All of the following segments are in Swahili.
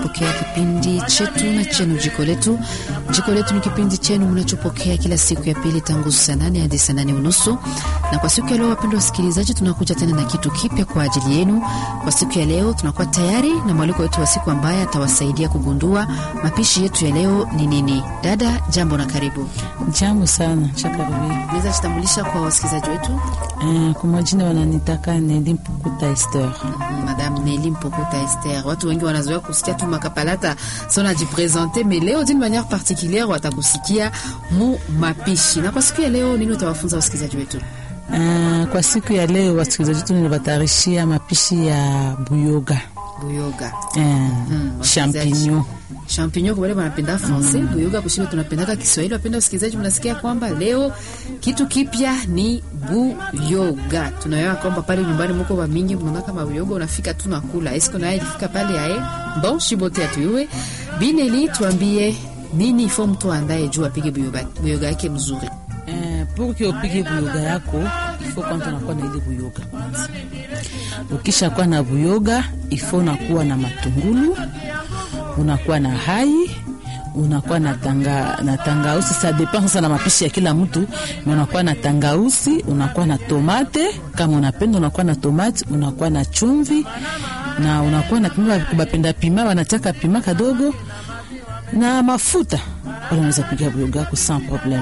kupokea kipindi chetu na chenu jiko letu. Jiko letu ni kipindi chenu mnachopokea kila siku ya pili tangu saa nane hadi saa nane unusu. Na kwa siku ya leo, wapendwa wasikilizaji, tunakuja tena na kitu kipya kwa ajili yenu. Kwa siku ya leo tunakuwa tayari na mwaliko wetu wa siku ambaye atawasaidia kugundua mapishi yetu ya leo ni nini. Dada, jambo na karibu. Jambo sana Chakarubi. Naweza jitambulisha kwa wasikilizaji wetu? Uh, kwa majina wananitaka Neli Mpukuta Esther. Madame Nelly Mpokota Esther. Watu wengi wanazoea kusikia tu makapalata so najipresente, mais leo d'une manière particulière watakusikia mu mapishi. Na kwa siku ya leo nini utawafunza wasikilizaji wetu? Uh, kwa siku ya leo wasikilizaji wetu niliwatarishia mapishi ya buyoga Buyoga. uh, Mm, champignon Champignon kwa wale wanapenda français, buyoga kushiba tunapendaka Kiswahili. Wapenda wasikilizaji, mnasikia kwamba leo kitu kipya ni buyoga. Tunaelewa kwamba pale nyumbani mko wa mingi mnaona kama buyoga unafika tu na kula. Esko naye ilifika pale ae? Bon, shibote atuiwe. Bineli tuambie nini ifo mtu andaye juu apige buyoga, buyoga yake mzuri. uh, pour que upige buyoga yako ifo kwanza unakuwa na ile buyoga kwanza. Ukisha kuwa na buyoga ifo unakuwa na matungulu, unakuwa na hai unakuwa na tanga na tangausi. Sa depend sasa na mapishi ya kila mtu, na unakuwa na tangausi, unakuwa na tomate kama unapenda, unakuwa na tomate, unakuwa na chumvi na unakuwa na pima, kubapenda pima wanataka pima kadogo na mafuta, wala unaweza piga buyoga yako sans problème.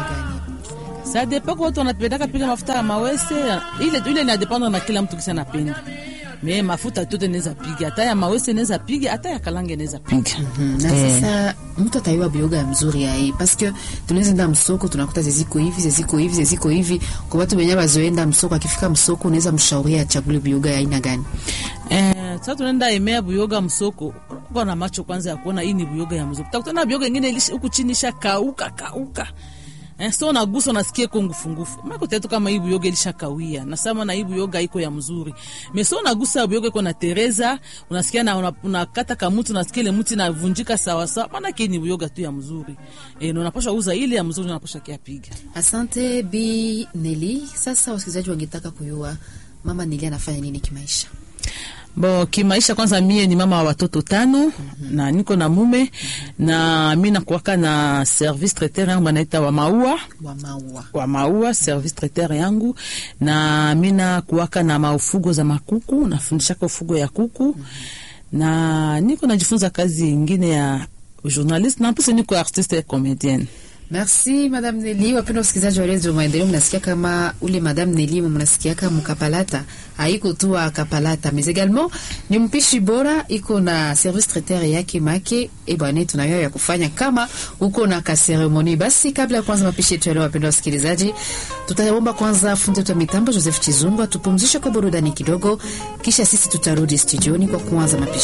Sa depend kwa watu wanapendaka piga mafuta ya mawese, ile ile ina dependre na kila mtu kisa anapenda. Me mafuta tote naweza piga, hata ya mawese naweza piga, hata ya kalange naweza piga. na Eh. sasa mtu ataiwa bioga ya mzuri ya hii paske tunaweza enda msoko tunakuta zeziko hivi zeziko hivi zeziko hivi. Kwa watu wenyewe wazoenda msoko, akifika msoko unaweza mshauria achague bioga ya aina gani? Eh, sasa tunaenda emea buyoga msoko, kuwa na macho kwanza ya kuona hii ni buyoga ya mzoko. Utakutana buyoga ingine ilisha- huku chini isha kauka kauka. Eh, so unagusa unasikia iko ngufungufu. Mako tetu kama hii buyoga ilisha kawia. Nasema na hii buyoga iko ya mzuri. Me so unagusa buyoga iko na tereza, unasikia na una- unakata kamuti unasikia ile mti inavunjika sawa sawa. Maana yake ni buyoga tu ya mzuri. Eh, na unapaswa uza ile ya mzuri unapaswa kia piga. Asante Bi Neli. Sasa wasikilizaji wangetaka kujua mama Neli anafanya nini kimaisha? Bo kimaisha, kwanza mie ni mama wa watoto tano na niko na mume na mi nakuwaka na service traiteur yangu banaita wa maua wa maua wa maua service traiteur yangu, na mi nakuwaka na maufugo za makuku, nafundishaka ufugo ya kuku na niko najifunza kazi ingine ya journaliste na pesa niko artiste comedienne. Merci Madame Neli. Wapenda wasikilizaji wa Redio Maendeleo, mnasikia kama ule Madame Neli mnasikia kama mkapalata haiko tu wa kapalata mais également ni mpishi bora, iko na service traiteur yake make e bwana, tunayo ya kufanya kama uko na ka ceremony. Basi kabla ya kwanza mapishi yetu leo, wapenda wasikilizaji, tutaomba kwanza fundi wetu wa mitambo Joseph Chizungu tupumzishe kwa burudani kidogo, kisha sisi tutarudi studioni kwa kuanza mapishi